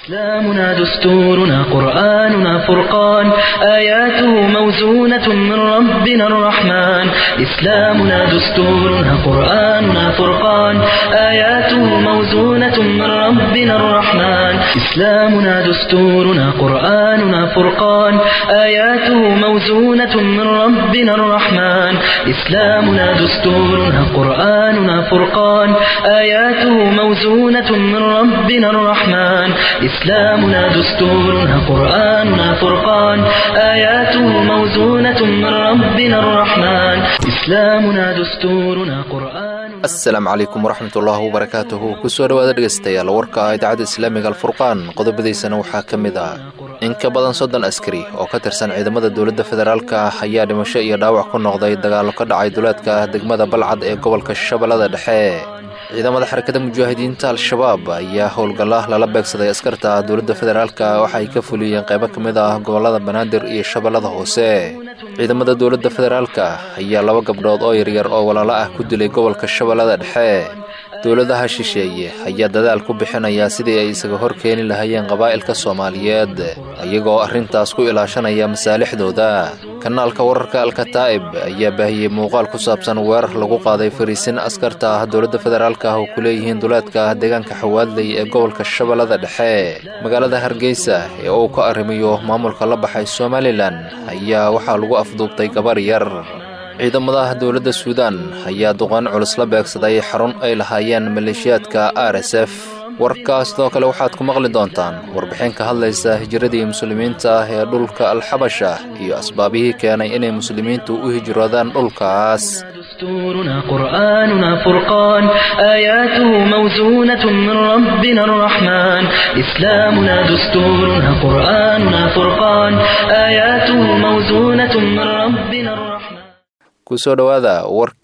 إسلامنا دستورنا قرآننا فرقان آياته موزونة من ربنا الرحمن إسلامنا دستورنا قرآننا فرقان آياته موزونة من ربنا الرحمن إسلامنا دستورنا قرآننا فرقان آياته موزونة من ربنا الرحمن إسلامنا دستورنا قرآننا فرقان آياته موزونة من ربنا الرحمن إسلامنا دستورنا قرآننا فرقان آياته موزونة من ربنا الرحمن إسلامنا دستورنا قرآن asalaamu calaykum waraxmat ullaahi wabarakaatuhu kusoo dhowaada dhegaystayaal warka idaacadda islaamiga alfurqaan qodobadiisana waxaa ka mid ah in ka badan soddon askari oo ka tirsan ciidamada dowladda federaalka ayaa dhimasho iyo dhaawac ku noqday dagaallo ka dhacay duleedka degmada balcad ee gobolka shabeellada dhexe ciidamada xarakada mujaahidiinta al-shabaab ayaa howlgalla lala beegsaday askarta dowladda federaalka waxa ay ka fuliyeen qaybo ka mid ah gobollada banaadir iyo shabeellada hoose ciidamada dowladda federaalka ayaa laba gabdhood oo yaryar oo walaalo ah ku dilay gobolka shabeellada dhexe dowladaha shisheeye ayaa dadaal ku bixinaya sidii ay isaga hor keeni lahaayeen qabaa'ilka soomaaliyeed iyagoo arrintaas ku ilaashanaya masaalixdooda kanaalka wararka alkataa'ib ayaa baahiyey muuqaal ku saabsan weerar lagu qaaday fariisin askarta dowladda federaalka oo ku leeyihiin duleedka deegaanka xawaadley ee gobolka shabeellada dhexe magaalada hargeysa ee uu ka arrimayo maamulka la baxay somalilan ayaa waxaa lagu afduubtay gabar yar ciidamada dowladda suudaan ayaa duqaan culus la beegsaday xarun ay lahaayeen maleeshiyaadka r s f warkaas sidoo kale waxaad ku maqli doontaan warbixin ka hadlaysa hijiradii muslimiinta ah ee dhulka alxabasha iyo asbaabihii keenay inay muslimiintu u hijroodaan dhulkaas دستورنا قرآننا فرقان آياته موزونة من ربنا الرحمن إسلامنا دستورنا قرآننا فرقان آياته موزونة من ربنا الرحمن kusoo dhowaada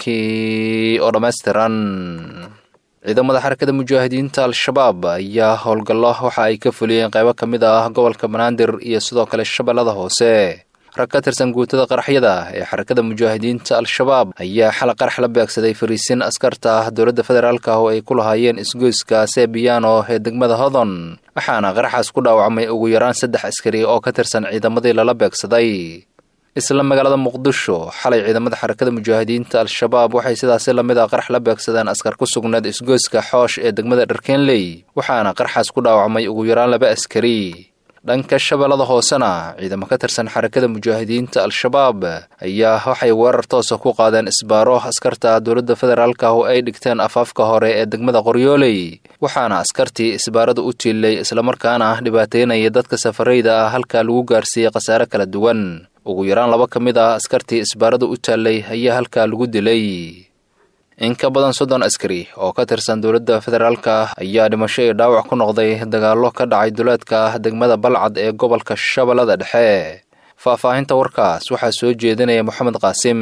warkii oo dhammaystiran ciidamada xarakada mujaahidiinta al-shabaab ayaa howlgallo waxa ay ka fuliyeen qaybo ka mid ah gobolka banaadir iyo sidoo kale shabeellada hoose rag ka tirsan guutada qaraxyada ee xarakada mujaahidiinta al-shabaab ayaa xal qarax la beegsaday fariisin askarta dowladda federaalka oo ay ku lahaayeen isgoyska sebiyaano ee degmada hodon waxaana qaraxaas ku dhaawacmay ugu yaraan saddex askari oo ka tirsan ciidamadii lala beegsaday isla magaalada muqdisho xalay ciidamada xarakada mujaahidiinta al-shabaab waxay sidaasi lamid ah qarax la beegsadeen askar ku sugnaed isgoyska xoosh ee degmada dharkenley waxaana qaraxaas ku dhaawacmay ugu yaraan laba askari dhanka shabeellada hoosena ciidamo ka tirsan xarakada mujaahidiinta al-shabaab ayaa waxay weerar toosa ku qaadeen isbaaro askarta dowladda federaalka oo ay dhigteen afaafka hore ee degmada qoryooley waxaana askartii isbaarada u tiilay islamarkaana dhibaateynaya dadka safarayda ah halkaa lagu gaarsiiyey khasaare kala duwan ugu yaraan laba ka mid ah askartii isbaarada u taallay ayaa halkaa lagu dilay in ka badan soddon askari oo ka tirsan dowladda federaalka ayaa dhimasho iyo dhaawac ku noqday dagaallo ka dhacay duleedka degmada balcad ee gobolka shabeellada dhexe faahfaahinta warkaas waxaa soo jeedinaya moxamed qaasim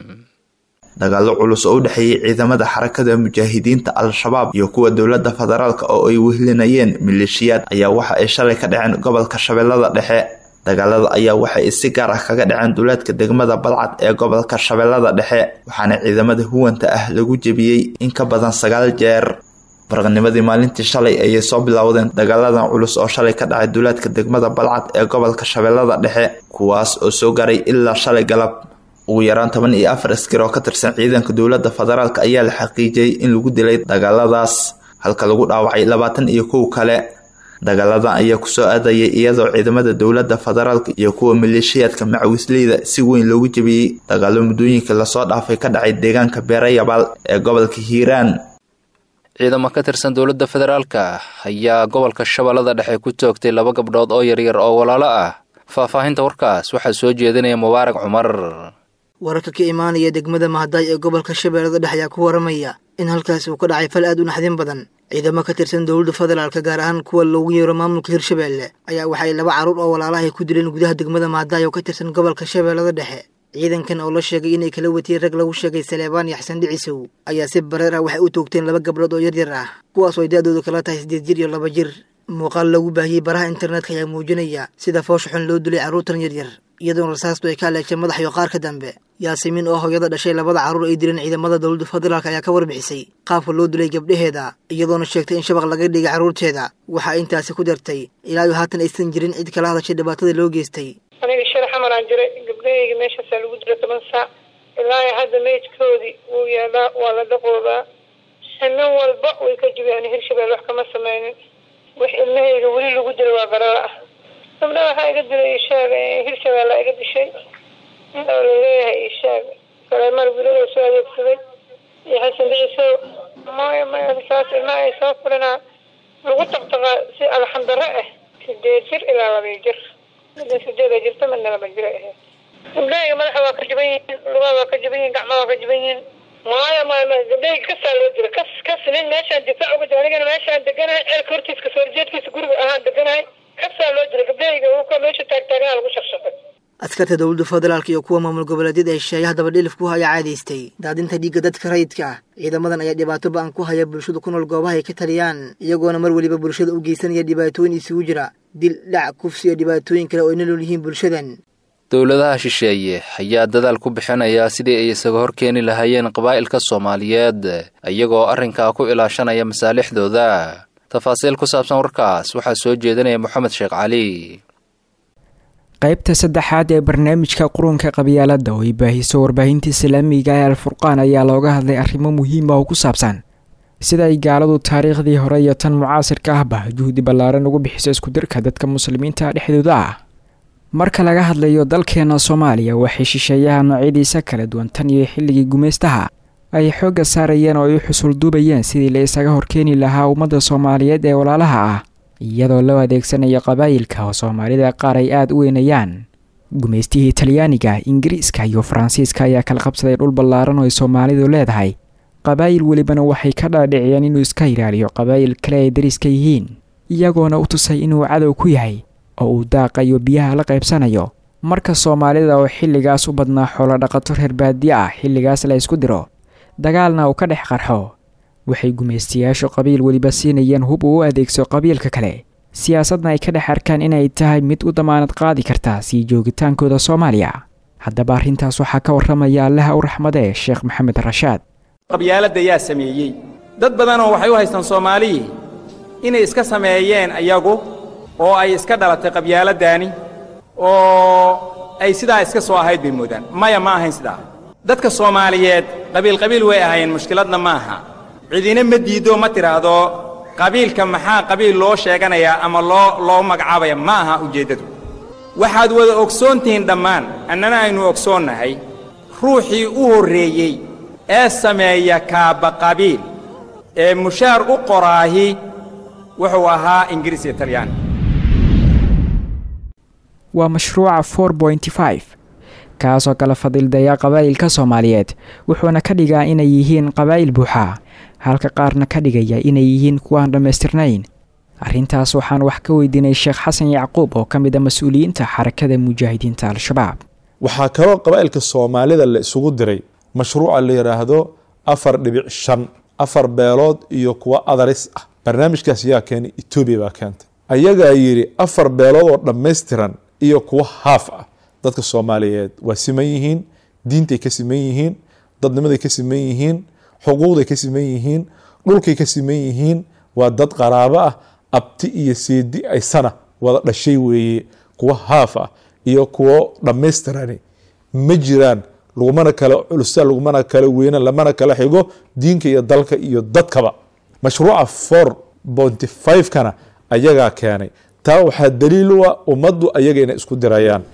dagaallo culus oo u dhexeeyey ciidamada xarakada mujaahidiinta al-shabaab iyo kuwa dowladda federaalka oo ay wehlinayeen maleeshiyaad ayaa waxa ay shalay ka dhaceen gobolka shabeellada dhexe dagaalada ayaa waxay si gaar ah kaga dhaceen duleedka degmada balcad ee gobolka shabeellada dhexe waxaana ciidamada huwanta ah lagu jebiyey in ka badan sagaal jeer baraqnimadii maalintii shalay ayay soo bilowdeen dagaaladan culus oo shalay ka dhacay duleedka degmada balcad ee gobolka shabeellada dhexe kuwaas oo soo garay ilaa shalay galab ugu yaraan toban iyo afar askar oo ka tirsan ciidanka dowladda federaalk ayaa la xaqiijiyey in lagu dilay dagaaladaas halka lagu dhaawacay labaatan iyo kow kale dagaaladan ayaa kusoo aadayay iyadoo ciidamada dowladda federaalka iyo kuwa maleeshiyaadka macawisleyda si weyn loogu jebiyey dagaalo muddooyinka lasoo dhaafay ka dhacay deegaanka beerayabaal ee gobolka hiiraan ciidamo ka tirsan dowladda federaalka ayaa gobolka shabeellada dhexe ku toogtay laba gabdhood oo yaryar oo walaalo ah faahfaahinta warkaas waxaa soo jeedinaya mubaarak cumar wararka ka imaanaya degmada mahadaay ee gobolka shabeellada dhexe ayaa ku waramaya in halkaasi uu ka dhacay fal aad u naxdin badan ciidamo ka tirsan dowladda federaalka gaar ahaan kuwa loogu yeero maamulka hirshabeelle ayaa waxay laba carruur oo walaalahay ku dileen gudaha degmada mahadaay oo ka tirsan gobolka shabeellada dhexe ciidankan oo la sheegay inay kala watiyeen rag lagu sheegay saleebaan iyo xasan dhicisow ayaa si bareer ah waxay u toogteen laba gabdhood oo yaryar ah kuwaas oo ay da-doodu kala tahay siddeed jir iyo laba jir muuqaal lagu baahiyey baraha internetka ayaa muujinaya sida foosha xun loo dilay carruurtan yaryar iyadoona rasaastu ay ka aleegtay madax iyo qaar ka dambe yaasimiin oo hooyada dhashay labada carruur ay dileen ciidamada dowladda federaalk ayaa ka warbixisay qaabka loo dilay gabdhaheeda iyadoona sheegtay in shabaq laga dhigay carruurteeda waxaa intaasi ku dartay ilaayo haatan aysan jirin cid kala hadashay dhibaatada loo geystay aniga shar xamaraan jiray gabdhahayga meeshaasaa lagu dila toban saac ilaayo hadda meydkoodii wuu yaalaa waa la dhaqoodaa nin walba way ka jibiyaan hirshabeel wax kama sameynin wax ilmahayga weli lagu dila waa garala ah gabdha waxaa iga dilay ishaag hirshabeella iga dishay oo laleeyahay ishaag kaleemar wiilada soo adeegsaday iyo xasan dhicisow maya maya saas ilmaha ay soo fulinaa lagu taqtaqaa si alxandaro ah sideed jir ilaa labay jir midna sideeda jirta midna laba jir ay ahayd gabdhahayga madaxa waa ka jiban yihiin lugaha waa ka jiban yihin gacmaha waa ka jiban yihiin maya maya maya gabdhahayga kasaa loo dila kas kas nin meeshaan difaac uga jira anigana meeshaan deganahay ceelka hortiis kasoo horjeedkiisa guriga ahaan deganahay kasaa loo dila gabdhahayga wuka meesha taagtaaganaa lagu shaqshaqay askarta dowladda federaalk iyo kuwa maamul goboleedyada ee shisheeyaha dabadhilifku ayaa caadaystay daadinta dhiigga dadka rayidka ah ciidamadan ayaa dhibaato ba-an ku haya bulshada ku nool goobaha ay ka taliyaan iyagoona mar weliba bulshada u geysanaya dhibaatooyin isugu jira dil dhac kufsi iyo dhibaatooyin kale oo ay nolol yihiin bulshadan dowladaha shisheeye ayaa dadaal ku bixinaya sidii ay isaga hor keeni lahaayeen qabaa'ilka soomaaliyeed iyagoo arrinkaa ku ilaashanaya masaalixdooda tafaasiil ku saabsan warkaas waxaa soo jeedinaya moxamed sheekh cali qaybta saddexaad ee barnaamijka qurunka qabyaaladda oo ay baahiso warbaahinta islaamiga ee alfurqaan ayaa looga hadlay arrimo muhiima oo ku saabsan sida ay gaaladu taariikhdii hore iyo tan mucaasirka ahba juhdi ballaaran ugu bixiso iskudirka dadka muslimiinta dhexdooda ah marka laga hadlayo dalkeena soomaaliya waxay shisheeyaha noocyadiisa kala duwan tan iyo xilligii gumaystaha ay xoogga saarayeen oo ay u xusul duubayeen sidii la isaga horkeeni lahaa ummadda soomaaliyeed ee walaalaha ah iyadoo loo adeegsanayo qabaayilka oo soomaalida qaar ay aada u weynayaan gumaystihii talyaaniga ingiriiska iyo faransiiska ayaa kala qabsaday dhul ballaaran oo ay soomaalidu leedahay qabaayil welibana waxay ka dhaadhiciyeen inuu iska ilaaliyo qabaayil kale ay dariska yihiin iyagoona u tusay inuu cadow ku yahay oo uu daaqayo biyaha la qaybsanayo marka soomaalida oo xilligaas u badnaa xoolo dhaqato reer baadiye ah xilligaas la isku diro dagaalna uu ka dhex qarxo waxay gumaystayaashu qabiil weliba siinayeen hub uu u adeegso qabiilka kale siyaasadna ay ka dhex arkaan inay tahay mid u damaanad qaadi karta sii joogitaankooda soomaaliya haddaba arrintaas waxaa ka warramaya allaha u raxmadee sheekh maxamed rashaad qabyaaladda yaa sameeyey dad badanoo waxay u haystaan soomaaliyii inay iska sameeyeen ayagu oo ay iska dhalatay qabyaaladdaani oo ay sidaa iska soo ahayd bay moodaan maya ma ahayn sidaa dadka soomaaliyeed qabiil qabiil way ahaayeen mushkiladna ma aha cidina ma diiddo ma tidhaahdo qabiilka maxaa qabiil loo sheeganayaa ama loo loo magacaabaya ma aha ujeeddadu waxaad wada ogsoon tihiin dhammaan annana aynu ogsoonnahay ruuxii u horreeyey ee sameeya kaabba qabiil ee mushaar u qoraahi wuxuu ahaa ingiriis iyo talyaani waa mashruuca for pointy five kaasoo kala fadildaya qabaa'ilka soomaaliyeed wuxuuna ka dhigaa inay yihiin qabaa'il buuxa halka qaarna ka dhigaya inay yihiin kuwaan dhammaystirnayn arrintaas waxaan wax ka weydiinay sheekh xasan yacquub oo ka mid a mas-uuliyiinta xarakada mujaahidiinta al-shabaab waxaa kaloo qabaa'ilka soomaalida la isugu diray mashruuca la yidhaahdo afar dhibic shan afar beelood iyo kuwa adaris ah barnaamijkaas yaa keenay etoobiya baa keentay ayagaa yidhi afar beelood oo dhammaystiran iyo kuwa haaf ah dadka soomaaliyeed waa siman yihiin diintay ka siman yihiin dadnimaday ka siman yihiin xuquuqday ka siman yihiin dhulkay ka siman yihiin waa dad qaraabo ah abti iyo seedi aysana wada dhashay weeye kuwa haaf ah iyo kuwo dhammaystirani ma jiraan lagumana kala culusa lagumana kala weyna lamana kala xigo diinka iyo dalka iyo dadkaba mashruuca for bonty five kana ayagaa keenay taa waxaa daliil u ah ummaddu ayaga inay isku dirayaan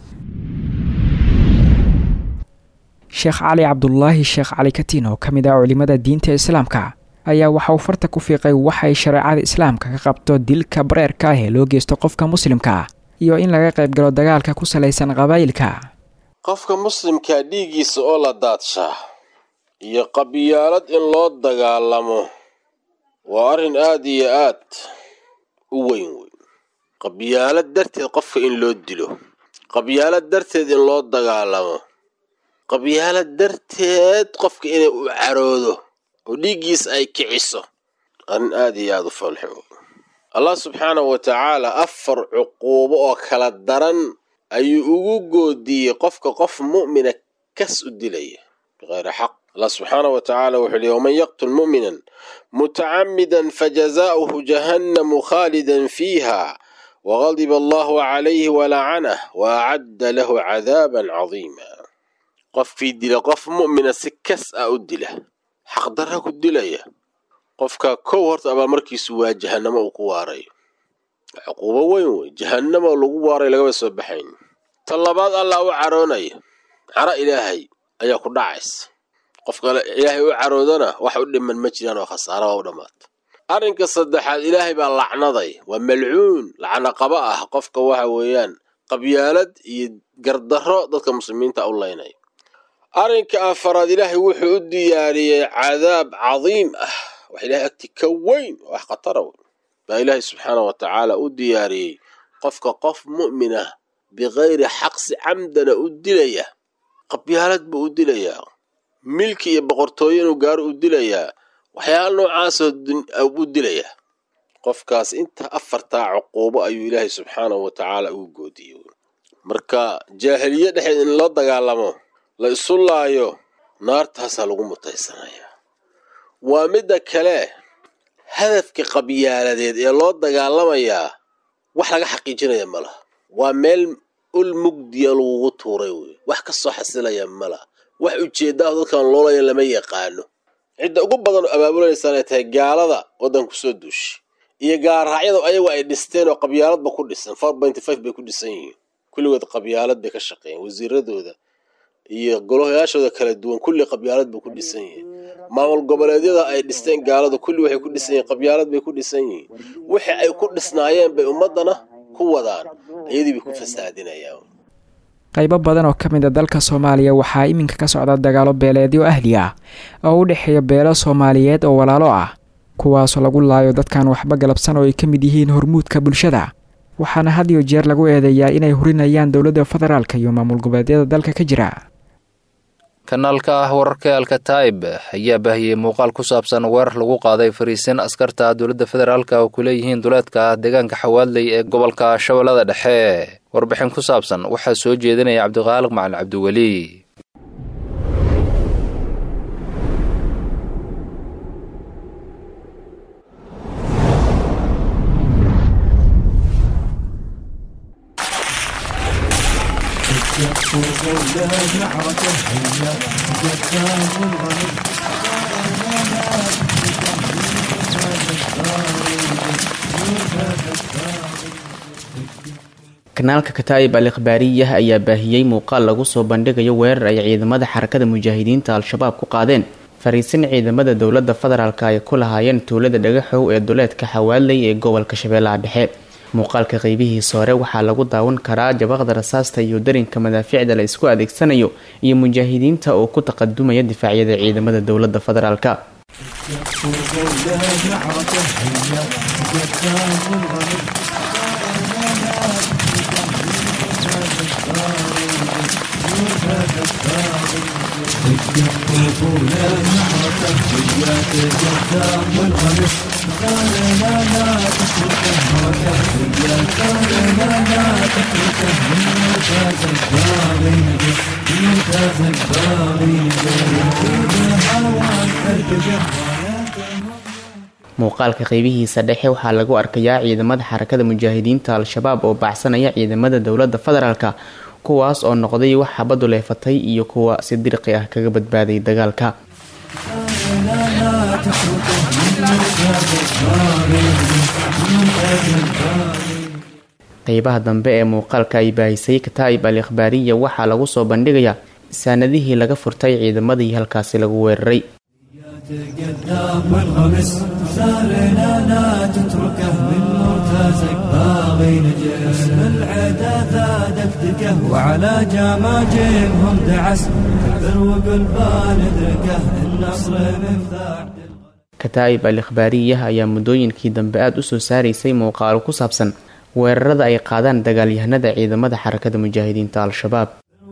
sheekh cali cabdulaahi sheekh cali katiin oo ka mid ah culimada diinta islaamka ayaa waxa uu farta ku fiiqay waxay shareecada islaamka ka qabto dilka bareerka ah ee loo geysto qofka muslimka ah iyo in laga qayb galo dagaalka ku salaysan qabaa'ilka qofka muslimkaa dhiiggiisa oo la daadshaa iyo qabyaalad in loo dagaalamo waa arrin aad iyo aad u weyn weyn qabyaalad darteed qofka in loo dilo qabyaalad darteed in loo dagaalamo qabyaalad darteed qofka inay u caroodo oo dhiiggiis ay kiciso arrin aad iyo aad u falxo allah subxaanahu wa tacaala afar cuquubo oo kala daran ayuu ugu goodiyey qofka qof mu'mina kas u dilaya bikayri xaq allah subxaanah wa tacaala wuxuu yihi waman yaqtul mu'minan mutacamidan fajazaa'uhu jahannamu khaalidan fiiha wagadiba allahu calayhi walacanah wa acadda lahu cadaaban cadiima qofkii dila qof mu'mina si kas ah u dila xaqdarra ku dilaya qofka kow horta abaalmarkiisu waa jahannamo uu ku waarayo cuquubo weyn wey jahannamo lagu waaray lagaba soo baxayn ta labaad allah u caroonaya caro ilaahay ayaa ku dhacaysa qofka ilaahay u caroodana wax u dhiman ma jiraan oo khasaara waa u dhammaata arrinka saddexaad ilaahay baa lacnaday waa malcuun lacno qaba ah qofka waxa weeyaan qabyaalad iyo gardarro dadka muslimiinta u laynaya arrinka afaraad ilaahay wuxuu u diyaariyey cadaab cadiim ah wax ilahay agti ka weyn wax khatara weyn baa ilaahay subxaana wa tacaala u diyaariyey qofka qof mu'min ah bikayri xaqsi camdana u dilaya qabyaalad buu u dilayaa milki iyo boqortooyo inuu gaaro u dilayaa waxyaala noocaasoo u dilayaa qofkaas inta afartaa cuquubo ayuu ilaahay subxaanahu wa tacaala ugu goodiyey marka jaahiliye dhexeed in loo dagaalamo la isu laayo naartaasaa lagu mutaysanayaa waa midda kale hadafka qabyaaladeed ee loo dagaalamayaa wax laga xaqiijinaya ma laha waa meel ul mugdiya lagugu tuuray wey wax ka soo xasilaya ma laha wax ujeeddaah dadkan loolaya lama yaqaano cidda ugu badan oo abaabulanaysan ay tahay gaalada waddanku soo duushay iyo gaarraacyada ayagu ay dhisteen oo qabyaaladba ku dhisan four pointy five bay ku dhisan yihiin kulligood qabyaalad bay ka shaqeeyeen wasiiradooda iyo golayaashooda kala duwan kulli qabyaalad bay ku dhisan yihiin maamul goboleedyada ay dhisteen gaaladu kulli waxay ku dhisan yihiin qabyaalad bay ku dhisan yihiin wixii ay ku dhisnaayeen bay ummaddana ku wadaan iyadii bay ku fasaadinayaan qaybo badan oo ka mid a dalka soomaaliya waxaa iminka ka socda dagaalo beeleedyo ahli ah oo u dhexeeya beelo soomaaliyeed oo walaalo ah kuwaasoo lagu laayo dadkan waxba galabsan oo ay ka mid yihiin hormuudka bulshada waxaana had iyo jeer lagu eedeeyaa inay hurinayaan dowladda federaalka iyo maamul goboleedyada dalka ka jira kanaalka ah wararka alkataib ayaa baahiyey muuqaal ku saabsan weerar lagu qaaday fariisin askarta dowladda federaalk oo ku leeyihiin duleedka deegaanka xawaadley ee gobolka shabeellada dhexe warbixin ku saabsan waxaa soo jeedinaya cabdiqaaliq macalin cabdiweli kanaalka kataa'ib al ikhbaariyah ayaa baahiyey muuqaal lagu soo bandhigayo weerar ay ciidamada xarakada mujaahidiinta al-shabaab ku qaadeen fariisin ciidamada dowladda federaalk ay ku lahaayeen tuulada dhagaxow ee duleedka xawaaley ee gobolka shabeellaha dhexe muuqaalka qeybihiisa hore waxaa lagu daawan karaa jabaqda rasaasta iyo darinka madaaficda la isku adeegsanayo iyo mujaahidiinta oo ku taqadumaya difaacyada ciidamada dowladda federaalk muuqaalka qeybihiisa dhexe waxaa lagu arkayaa ciidamada xarakada mujaahidiinta al-shabaab oo baacsanaya ciidamada dowladda federaalk kuwaas oo noqday wax xabadu leefatay iyo kuwa si dirqi ah kaga badbaaday dagaalka qeybaha dambe ee muuqaalka ay baahisay kataa'ib al ikhbaariya waxaa lagu soo bandhigayaa saanadihii laga furtay ciidamadii halkaasi lagu weeraray تقدام والغمس سارنا لا تتركه من مرتزق باغي نجس العدا ثادك دكه وعلى جماجمهم دعس كبر وقلبان ادركه النصر مفتاح kataa'ib al ikhbaariyah ayaa muddooyinkii dambe aada u soo saaraysay muuqaalo ku saabsan weerarada ay qaadaan dagaalyahanada ciidamada xarakada mujaahidiinta al-shabaab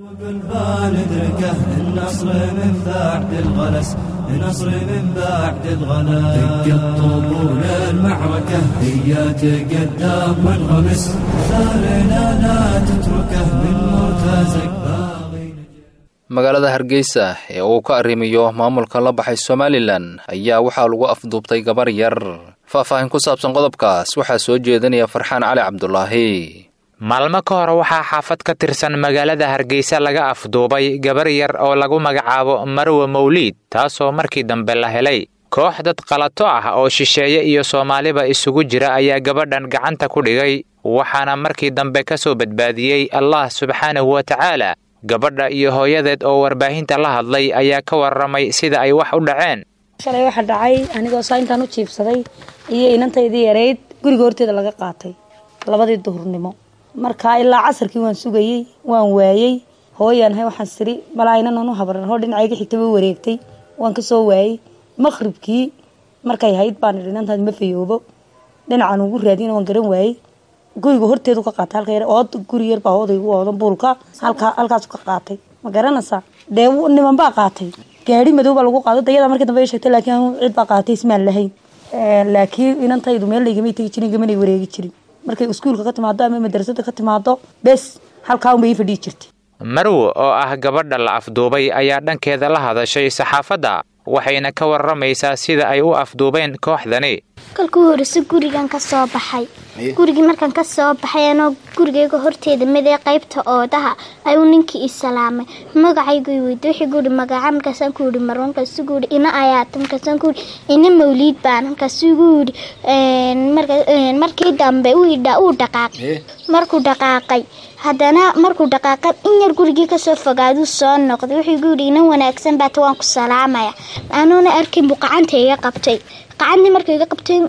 بالبال ادركه النصر من بعد الغلس النصر من بعد الغلس دق الطبول المعركة هي تقدم منغمس ثارنا لا تتركه من مرتزق باغي magaalada hargeysa ee uu ka arrimiyo maamulka la baxay somalilan ayaa waxaa lagu afduubtay gabar yar faahfaahin ku saabsan qodobkaas waxaa soo jeedinaya farxaan cali cabdulaahi maalmo ka hor waxaa xaafad ka tirsan magaalada hargeysa laga afduubay gabar yar oo lagu magacaabo marwe mawliid taasoo markii dambe la helay koox dad qalato ah oo shisheeye iyo soomaaliba isugu jira ayaa gabadhan gacanta ku dhigay waxaana markii dambe ka soo badbaadiyey allah subxaanahu wa tacaala gabadha iyo hooyadeed oo warbaahinta la hadlay ayaa ka warramay sida ay wax u dhaceen shalay waxa dhacay anigoo saa intaan u jiibsaday iyo inantaydii yarayd guriga horteeda laga qaatay labadii duhurnimo markaa ilaa casarkii waan sugayey waan waayey hooyaan hay waxaan siri malaa inanan u habran hoo dhinacayga xigtaba wareegtay waan ka soo waayey maqribkii markay hayd baan idhi inantaad ma fayoobo dhinacan ugu raadiyana waan garan waayey guriga horteedu ka qaatay halka yar ood guri yar baa oodaygu oodan buulka halka halkaasu ka qaatay ma garanaysaa dee niman baa qaatay gaari madow baa lagu qaado dayada markii dambe ay sheegtay laakiin anu cid baa qaatay ismaan lahayn laakiin inantaydu meel laygamay tegi jirin gamanay wareegi jirin markay iskuulka ka timaado ama madrasada ka timaado bes halkaa unbay ii fadhiyi jirtay marwo oo ah gabadha la afduubay ayaa dhankeeda la hadashay saxaafadda waxayna ka warramaysaa sida ay u afduubeen kooxdani kolkuu horeyse gurigan ka soo baxay gurigii markaan ka soo baxay anoo gurigayga horteeda midee qaybta oodaha ayuu ninkii ii salaamay magacaygu i weydiy wuxuu guuri magaca markaasaan ku yihi marwan markaasuu gu yihi ina ayaata markaasaan ku yihi ina mawliid baan markaasuu gu yihi markii dambe uu dhaqaaqay markuu dhaqaaqay haddana markuu dhaqaaqay in yar gurigii kasoo fogaaduu soo noqday wuxuu gu yihi ina wanaagsan baata waan ku salaamaya anuuna arkin buu qacanta iga qabtay qacantii markuu iga qabtay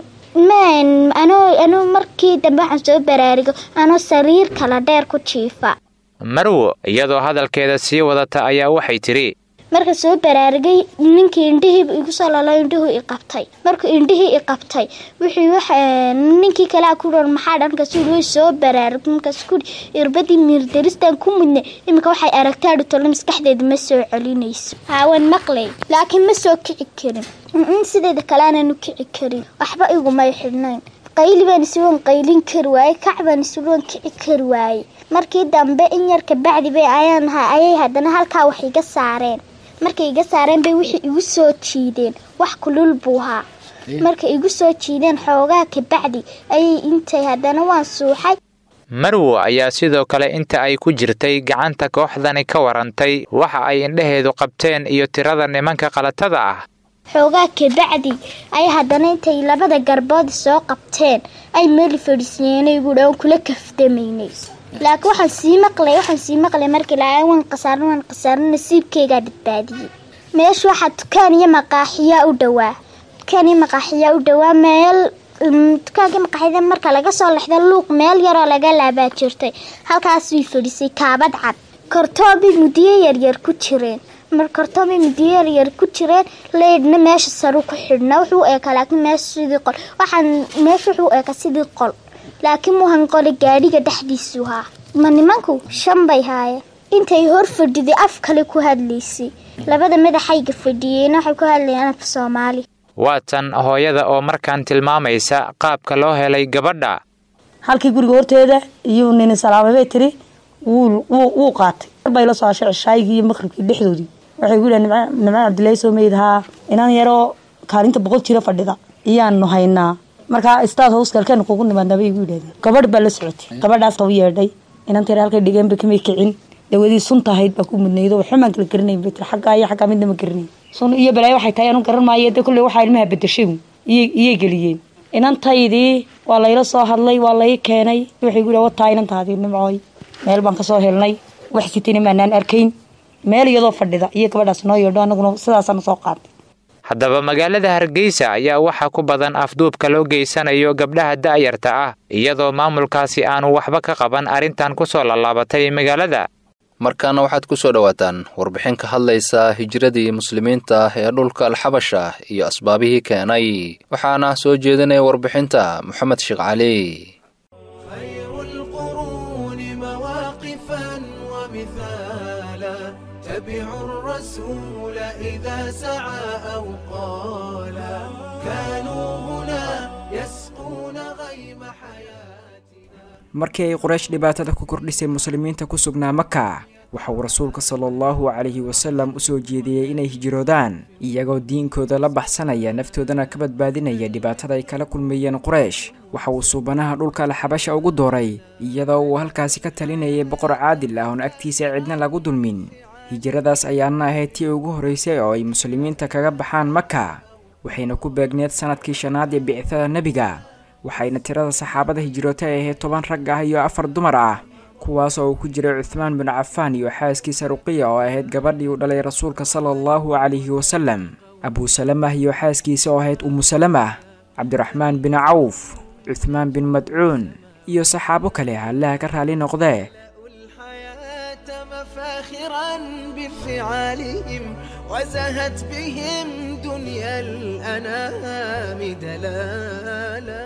anoo markii dambe waxaan soo baraarigo anoo sariir kala dheer ku jiifa marwo iyadoo hadalkeeda sii wadata ayaa waxay tidhi marka soo baraarigay ninkii indhihiibu igu soo lalo indhuhu i qabtay markuu indhihii i qabtay wuxuu ninkii kalea ku dhan maxaa dhan markaasuu way soo baraarig markaas ku irbadii miirdaristan ku mudnay iminka waxay aragtaa dhutolo maskaxdeeda ma soo celinayso haawan maqlay laakiin ma soo kici karin in sideeda kale aanan u kici karin waxba igumay xidhnayn qayli baan isuwan qaylin kari waaye kac baan isuwan kici kari waaye markii dambe in yar kabacdi bay ayaan ayay haddana halkaa wax iga saareen markay iga saareen bay wixii igu soo jiideen wax kulul buu ahaa markay igu soo jiideen xoogaa kabacdi ayay intay haddana waan suuxay marwo ayaa sidoo kale inta ay ku jirtay gacanta kooxdani ka warantay waxa ay indhaheedu qabteen iyo tirada nimanka qalatada ah xoogaa kabacdi ay haddana intay labada garbood soo qabteen ay meel fadhiisiyeenay guudha aan kula kaftamaynay laakiin waxaan sii maqlay waxaan sii maqlay markii laa waan qasaaran waan qasaaran nasiibkeygaa badbaadiyey meesha waxaa dukaan iyo maqaaxiyaa u dhowaa dukaan iyo maqaaxiyaa u dhowaa meel dukaankii maqaaxiyada marka laga soo lexda luuq meel yaroo laga laabaa jirtay halkaas way fadhisay kaabad cad kortoobay mudiyo yaryar ku jireen mar kortoobay mudiyo yaryar ku jireen leydhna meesha saru ku xidhna wuxuu eeka laakiin meesha sidii qol waxaan meesha wuxuu eeka sidii qol laakiin muuhan qole gaadhiga dhexdiisu haa ma nimanku shan bay haayeen intay hor fadhiday af kale ku hadlaysay labada madaxayga fadhiyeyna waxay ku hadlayeen afka soomaali waa tan hooyada oo markaan tilmaamaysa qaabka loo helay gabadha halkii guriga horteeda iyuu nini salaamay bay tiri wuu qaatay bay la soo hashay cishaayigii iyo maqribkii dhexdoodii waxay gu yidhaha nimcaan cabdilaahi soo meydhaa inaan yaroo kaalinta boqol jiro fadhida iyaanu haynaa markaa istaad howskalkeenu kugu nimaadnaa bay igu yidhahdeen gabadh baa la socotay gabadhaas u yeedhay inanta yar halkay dhigeen ba kamay kicin dawadii sunta ahayd baa ku mudnaydo waxumaan kala garanayn bay tiri xaggaa iyo xaggaa midna ma garanay sun iyo balaayo waxay tahay anu garan maayo dee kolley waxaa ilmaha bedeshay iyay geliyeen inantaydii waa layla soo hadlay waa lay keenay waxay gu wataa inantaadii nimcooy meel baan kasoo helnay wax sitina maanaan arkayn meel iyadoo fadhida iyo gabadhaas noo yeedho anaguna sidaasaana soo qaatay haddaba magaalada hargeysa ayaa waxaa ku badan afduubka loo geysanayo gabdhaha da'yarta ah iyadoo maamulkaasi aanu waxba ka qaban arrintan ku soo lallaabatay magaalada markaana waxaad ku soo dhowaataan warbixin ka hadlaysa hijiradii muslimiinta ee dhulka alxabasha iyo asbaabihii keenay waxaana soo jeedinaya warbixinta moxamed sheekh cali ومثالا تبعوا الرسول إذا سعى أو قالا كانوا هنا يسقون غيم حياتنا markii ay quraysh dhibaatada ku kordhisay muslimiinta ku sugnaa maka waxa uu rasuulka sala allahu calayhi wasalam u soo jeediyey inay hijroodaan iyagoo diinkooda la baxsanaya naftoodana ka badbaadinaya dhibaatada ay kala kulmayeen quraysh waxa uu suubanaha dhulka alxabasha ugu dooray iyadoo uu halkaasi ka talinayay boqor caadil ah oon agtiisa cidna lagu dulmin hijradaas ayaana ahayd tii ugu horraysay oo ay muslimiinta kaga baxaan maka waxayna ku beegneed sanadkii shanaad ee bicithada nebiga waxayna tirada saxaabada hijroota ay ahayd toban rag ah iyo afar dumar ah kuwaas oo uu ku jiray cuthmaan bin cafaan iyo xaaskiisa ruqiya oo ahayd gabadhii uu dhalay rasuulka sala allahu calayhi wasalam abuu salamah iyo xaaskiisa oo ahayd umu salamah cabdiraxmaan bin cawf cuthmaan bin madcuun iyo saxaabo kale allaha ka raali noqdee مفاخرا بفعالهم وزهت بهم دنيا الأنام دلالا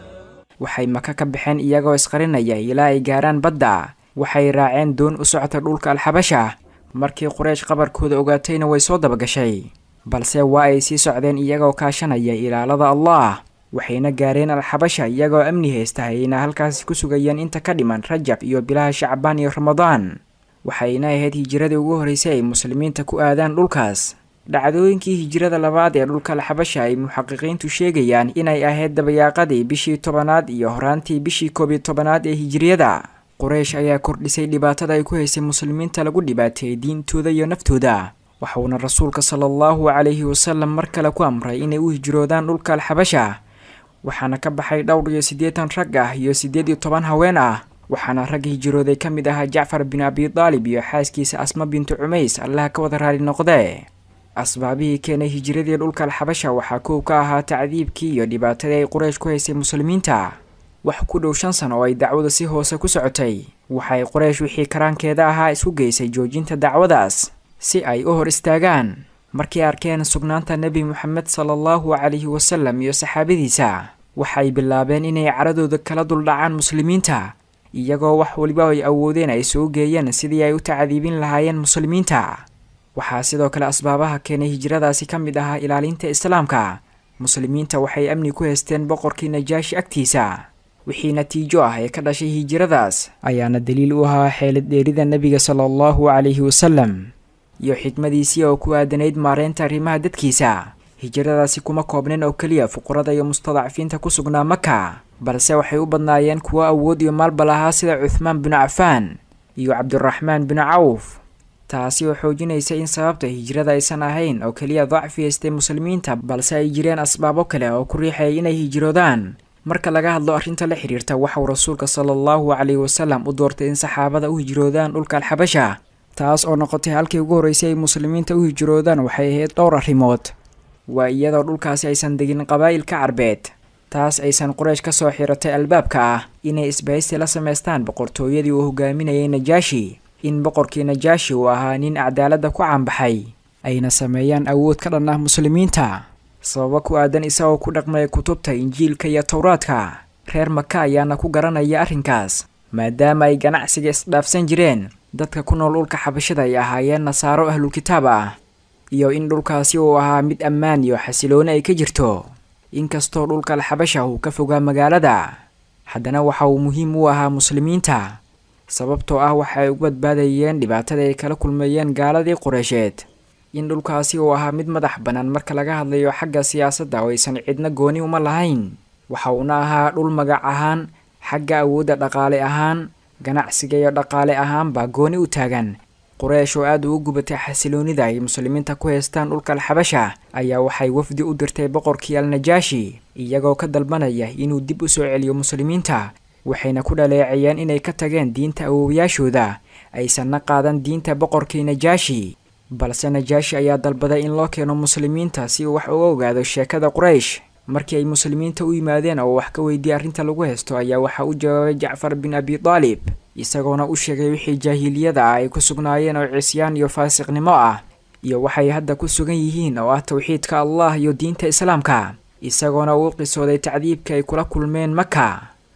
waxay maka ka baxeen iyagoo isqarinaya ilaa ay gaaraan badda waxay raaceen doon u socota dhulka alxabasha markii quraysh qabarkooda ogaatayna way soo dabagashay balse waa ay sii socdeen iyagoo kaashanaya ilaalada allah waxayna gaareen alxabasha iyagoo amni haysta ayna halkaasi ku sugayeen inta ka dhiman rajab iyo bilaha shacbaan iyo ramadaan waxayna ahayd hijiradii ugu horraysay ay muslimiinta ku aadaan dhulkaas dhacdooyinkii hijirada labaad ee dhulka alxabasha ay muxaqiqiintu sheegayaan inay ahayd dabayaaqadii bishii tobanaad iyo horaantii bishii koob iyo tobanaad ee hijiriyada quraysh ayaa kordhisay dhibaatada ay ku haysay muslimiinta lagu dhibaateeyey diintooda iyo naftooda waxuuna rasuulka sala allahu calayhi wasalam mar kale ku amray inay u hijroodaan dhulka alxabasha waxaana ka baxay dhowr iyo siddeetan rag ah iyo siddeed iyo toban haween ah waxaana rag hijrooday ka mid ahaa jacfar bin abi daalib iyo xaaskiisa asma bintu cumays allaha ka wada raali noqdee asbaabihii keenay hijiradii dhulka alxabasha waxaa kow ka ahaa tacdiibkii iyo dhibaatadii ay quraysh ku haysay muslimiinta wax ku dhow shan sano oo ay dacwada si hoose ku socotay waxay quraysh wixii karaankeeda ahaa isku geysay joojinta dacwadaas si ay u hor istaagaan markay arkeen sugnaanta nebi moxamed sala allahu calayhi wasalam iyo saxaabadiisa waxay bilaabeen inay caradooda kala duldhacaan muslimiinta iyagoo wax waliba ay awoodeen ay soo geeyeen sidii ay u tacdiibin lahaayeen muslimiinta waxaa sidoo kale asbaabaha keenay hijradaasi ka mid ahaa ilaalinta islaamka muslimiinta waxay amni ku haysteen boqorkii najaashi agtiisa wixii natiijo ah ee ka dhashay hijradaas ayaana daliil u ahaa xeelad dheerida nebiga sala allahu calayhi wasalam iyo xikmadiisii oo ku aadanayd maareynta arrimaha dadkiisa hijradaasi kuma koobnayn oo keliya fuqarada iyo mustadacfiinta ku sugnaa maka balse waxay u badnaayeen kuwo awood iyo maalba lahaa sida cuthmaan binu cafaan iyo cabdiraxmaan binu cawf taasi oo xoojinaysa in sababta hijrada aysan ahayn oo keliya dacfi haystay muslimiinta balse ay jireen asbaabo kale oo ku riixayay inay hijroodaan marka laga hadlo arrinta la xidhiirta waxauu rasuulka sala allahu calayhi wasalam u doortay in saxaabada u hijroodaan dhulka alxabasha taas oo noqotay halkii ugu horraysay ay muslimiinta u hijroodaan waxay ahayd dhowr arrimood waa iyadoo dhulkaasi aysan degin qabaa'ilka carbeed taas aysan quraysh ka soo xiratay albaabka ah inay isbahaysi la samaystaan boqortooyadii uu hogaaminayay najaashi in boqorkii najaashi uu ahaa nin cadaaladda ku caanbaxay ayna sameeyaan awood ka dhan ah muslimiinta sababo ku aadan isagoo ku dhaqmaya kutubta injiilka iyo towraadka reer maka ayaana ku garanaya arrinkaas maadaama ay ganacsiga isdhaafsan jireen dadka ku nool dhulka xabashada ay ahaayeen nasaaro ahlulkitaab ah iyo in dhulkaasi uu ahaa mid ammaan iyo xasilooni ay ka jirto inkastoo dhulka alxabasha uu ka fogaa magaalada haddana waxa uu muhiim u ahaa muslimiinta sababtoo ah waxa ay ugu badbaadayeen dhibaatada ay kala kulmeeyeen gaaladii qureysheed in dhulkaasi uu ahaa mid madax bannaan marka laga hadlayo xagga siyaasadda oo aysan cidna gooni uma lahayn waxa uuna ahaa dhul magac ahaan xagga awoodda dhaqaale ahaan ganacsiga iyo dhaqaale ahaanbaa gooni u taagan quraysh oo aad ugu gubatay xasiloonida ay muslimiinta ku haystaan dhulka alxabasha ayaa waxay wafdi u dirtay boqorkii alnajaashi iyagoo ka dalbanaya inuu dib u soo celiyo muslimiinta waxayna ku dhaleecayeen inay ka tageen diinta awoowayaashooda aysanna qaadan diinta boqorkii najaashi balse najaashi ayaa dalbaday in loo keeno muslimiinta si uu wax uga ogaado sheekada quraysh markii ay muslimiinta u yimaadeen oo wax ka weydiiyey arrinta lagu haysto ayaa waxaa u jawaabay jacfar bin abi daalib isagoona u sheegay wixii jaahiliyada ah ay ku sugnaayeen oo cisyaan iyo faasiqnimo ah iyo waxay hadda ku sugan yihiin oo ah towxiidka allah iyo diinta islaamka isagoona uu qisooday tacdiibka ay kula kulmeen maka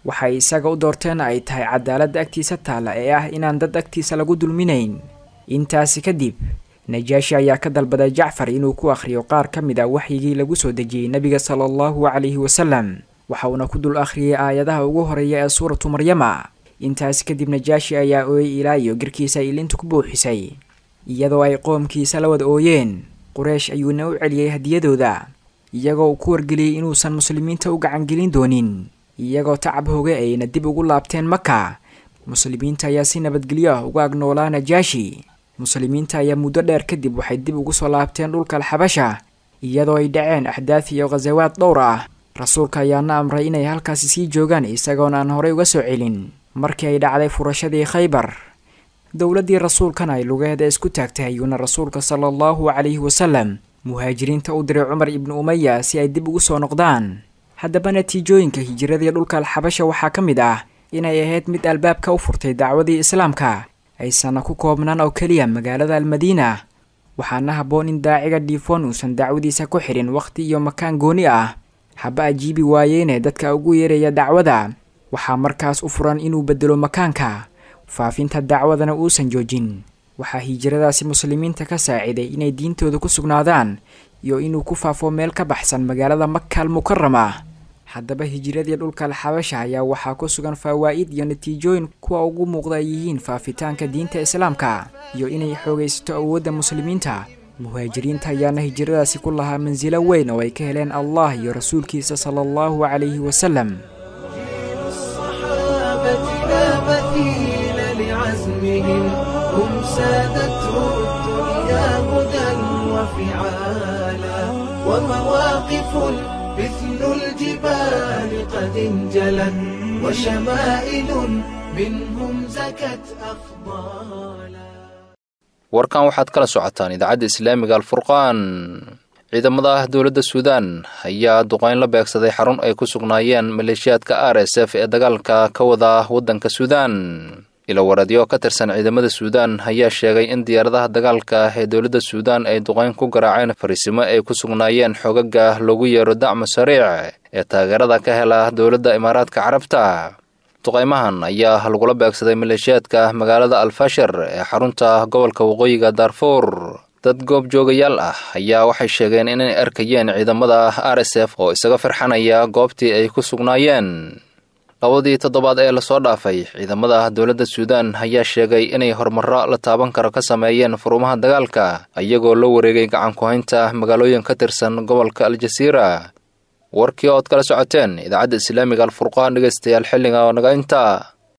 waxay isaga u doorteen ay tahay cadaaladda agtiisa taalla ee ah inaan dad agtiisa lagu dulminayn intaasi kadib najaashi ayaa ka dalbaday jacfar inuu ku akhriyo qaar ka mid a waxyigii lagu soo dejiyey nebiga sala allahu calayhi wasalam waxa uuna ku dul akhriyay aayadaha ugu horeeya ee suuratu maryama intaasi kadib najaashi ayaa ooyey ilaa iyo garkiisa ilintu ku buuxisay iyadoo ay qoomkiisa la wada ooyeen qureish ayuuna u celiyey hadiyadooda iyagoo uu ku wargeliyey inuusan muslimiinta u gacangelin doonin iyagoo tacab hoge ayna dib ugu laabteen maka muslimiinta ayaa si nabadgelyo ah uga agnoolaa najaashi muslimiinta ayaa muddo dheer kadib waxay dib ugu soo laabteen dhulka alxabasha iyadoo ay dhaceen axdaaf iyo khasawaad dhowr ah rasuulka ayaana amray inay halkaasi sii joogaan isagoon aan horey uga soo celin markii ay dhacday furashadii khaybar dowladdii rasuulkana ay lugeeda isku taagtay ayuuna rasuulka sala allahu calayhi wasalam muhaajiriinta u diray cumar ibnu umaya si ay dib ugu soo noqdaan haddaba natiijooyinka hijiradii dhulka alxabasha waxaa ka mid ah inay ahayd mid albaabka u furtay dacwadii islaamka aysanna ku koobnaan oo keliya magaalada almadiina waxaana habboon in daaciga dhiifoon uusan dacwadiisa ku xidhin wakhti iyo makaan gooni ah haba ajiibi waayeene dadka ugu yeeraya dacwada waxaa markaas u furan inuu bedelo makaanka faafinta dacwadana uusan joojin waxaa hijiradaasi muslimiinta ka saaciday inay diintooda ku sugnaadaan iyo inuu ku faafo meel ka baxsan magaalada makaal mukarama haddaba hijiradii dhulka alxabasha ayaa waxaa ku sugan fawaa'id iyo natiijooyin kuwa ugu muuqda ay yihiin faafitaanka diinta islaamka iyo inay xoogaysato awoodda muslimiinta muhaajiriinta ayaana hijiradaasi ku lahaa mansilo weyn oo ay ka heleen allah iyo rasuulkiisa sala allahu calayhi wasalam هم سادته الدنيا هدى وفعالا ومواقف مثل الجبال قد انجلت وشمائل منهم زكت أفضالا warkan waxaad kala socotaan idaacadda islaamiga alfurqaan ciidamada dowladda suudaan ayaa duqeyn la beegsaday xarun ay ku sugnaayeen maleeshiyaadka r s f ee dagaalka ka wada waddanka suudaan ilowaradyo ka tirsan ciidamada suudaan ayaa sheegay in diyaaradaha dagaalka ee dowladda suudaan ay duqeyn ku garaaceen fariisimo ay ku sugnaayeen xoogaga loogu yeero dacmo sariic ee taageerada ka hela dowladda imaaraadka carabta duqeymahan ayaa lagula beegsaday maleeshiyaadka magaalada alfashir ee xarunta gobolka waqooyiga daarfuur dad goob joogayaal ah ayaa waxay sheegeen inay arkayeen ciidamada r s f oo isaga firxanaya goobtii ay ku sugnaayeen labadii toddobaad ee lasoo dhaafay ciidamada dowladda suudaan ayaa sheegay inay horumaro la taaban karo ka sameeyeen furumaha dagaalka iyagoo la wareegay gacan ku-haynta magaalooyin ka tirsan gobolka aljasiira warkii ood kala socoteen idaacadda islaamiga alfurqaan dhegeystayaal xilliga oo naga inta